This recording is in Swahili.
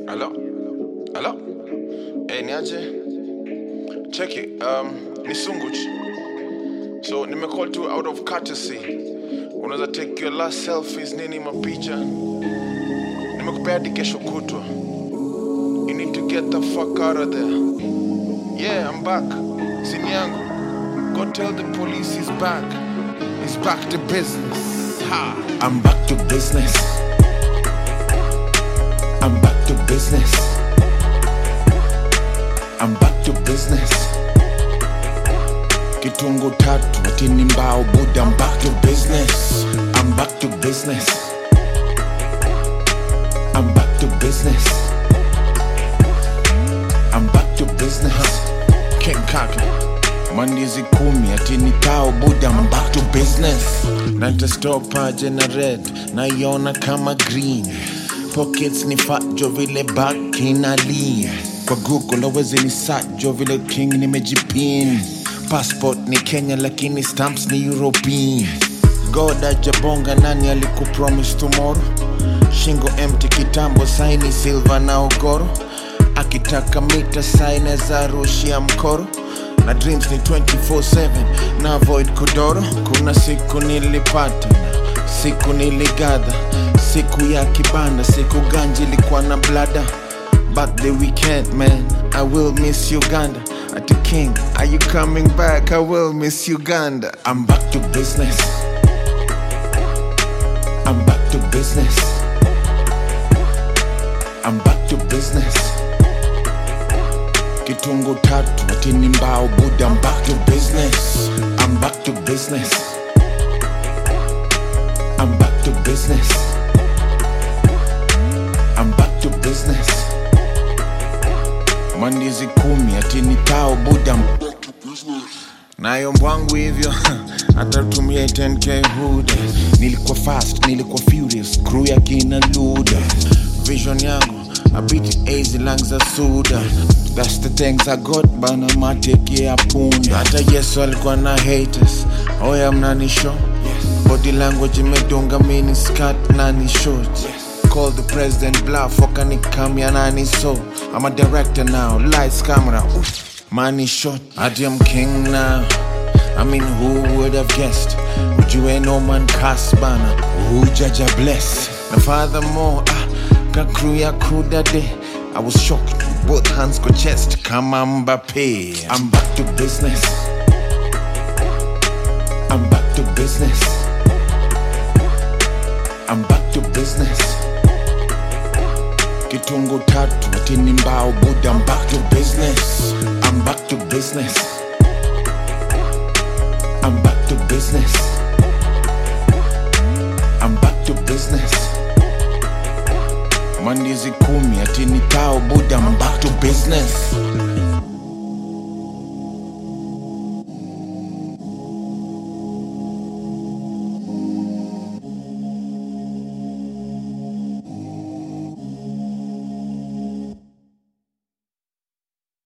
Hello? Hello? Hey, niaje? Check it. Um, ni Sunguch. So, nimecall tu out of courtesy. Unaweza take your last selfies nini mapicha. Nimekupea hadi kesho kutwa. You need to get the fuck out of there. Yeah, I'm back. Simu yangu. Go tell the police he's back. He's back to business. Ha! I'm back to business. I'm back to business. I'm back to business. Kitungu tatu atini mbao buda. I'm back to business. I'm back to business. I'm back to business. I'm back to business. King Kaka. Mandizi kumi atini tao buda. I'm back to business. Natastopa jena red naiona kama green pockets ni fajo vile back inali kwa google awezi ni sajo vile king nimejipin passport ni kenya lakini stamps ni european god ajabonga nani alikupromise tomorrow shingo empty kitambo saini silva na ogoro akitaka mita saine za rushia mkoro na dreams ni 24/7 na avoid kudoro kuna siku nilipata na siku niligadha siku ya kibanda siku ganji ilikuwa na blada but the weekend man i will miss uganda at the king are you coming back i will miss uganda i'm back to business i'm back to business i'm back to business kitungu tatu atini mbao buda I'm back to business I'm back to business I'm back to business I'm back to business mandizi kumi atini tao buda I'm nayo mbwangu hivyo atatumia 10k huda nilikuwa fast nilikuwa furious crew ya kina luda vision yangu abiti easy lang za suda that's the things i got bana mateke ya punda hata yesu alikuwa na haters oya mnanisho body language imedunga mini skirt nani short Call the president bluff wakanikamya nani so I'm a director now lights camera oof money shot I am king now I mean who would have guessed Would you ain't no man cast bana Who judge a bless Now furthermore ah, ka crew ya crew that day I was shocked both hands go chest kama Mbappe I'm back to business I'm back to business I'm back to business Kitungu tatu atini mbao buda I'm back to business I'm back to business I'm back to business I'm back to business mandizi kumi atini tao buda I'm back to business